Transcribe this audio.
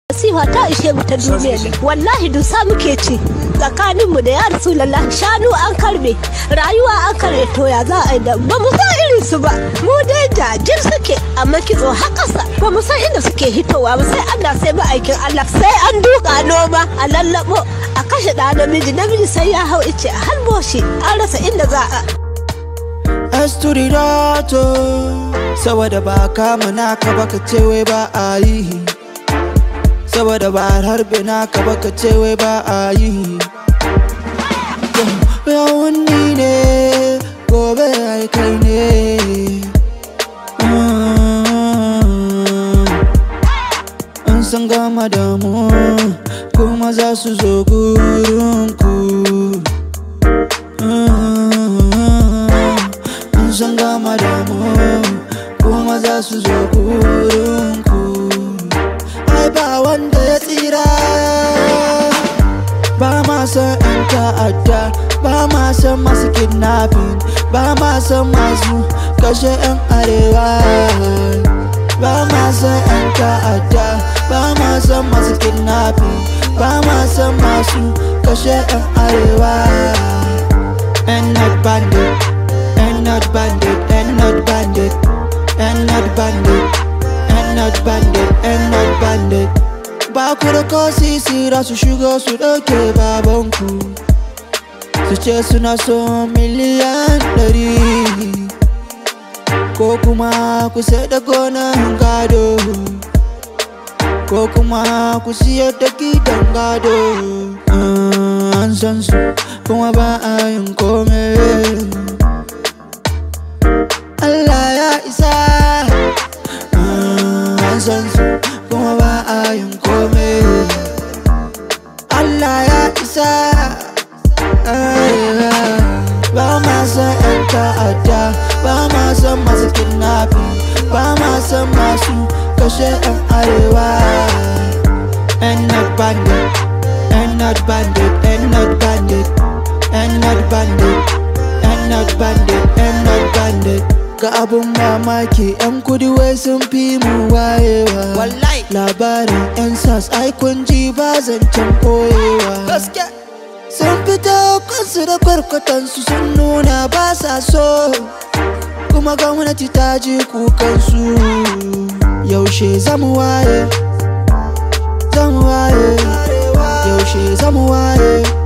Nasiha ta ishe mu ta duniya ne wallahi dusa muke ci tsakanin mu da ya rasulullah shanu an karbe rayuwa an karbe to ya za a yi da ba mu san irin su ba mu dai jajir suke amma kitso har ƙasa ba mu san inda suke hitowa ba sai Allah sai ma'aikin Allah sai an duka noma a lallabo a kashe ɗa namiji namiji sai ya hau ice a halbo shi an rasa inda za a Esturidato saboda ba kama naka ba ka ce wai ba a yi saboda ba harbe naka ba ka ce wai ba a yi yawon ni ne gobe ai kai ne an san gama da mu kuma za su zo gurinku an san gama da mu kuma za su zo gurinku ai ba wanda ya tsira ba ma san 'yan ta'adda ba ma san masu kidnapping ba ma san masu kashe 'yan arewa ba ma san 'yan ta'adda ba ma san masu kidnapping ba ma san masu kashe 'yan arewa and not bandit and not bandit and not bandit and not bandit and not bandit and not bandit ba ku da ko sisira su shigo su ɗauke babanku su ce suna so miliyan ɗari ko kuma ku sai da gonan gado ko kuma ku siyar da gidan gado an san su kuma ba a yin kome Allah ya isa an san su kuma ba a yin kome Allah ya isa ba ma san 'yan ta'adda ba ma san masu kidnapping ba ma san masu kashe 'yan arewa and not bandit and not bandit and not bandit and not bandit and not bandit and not bandit ga abun mamaki 'yan kudi wai sun fi mu wayewa Wallahi. labarin 'yan sas ai kun ji ba zancen koyewa Gaske. sun fito kansu da kwarkwatansu sun nuna ba sa so kuma gwamnati ta ji kukansu yaushe zamu waye zamu waye yaushe zamu waye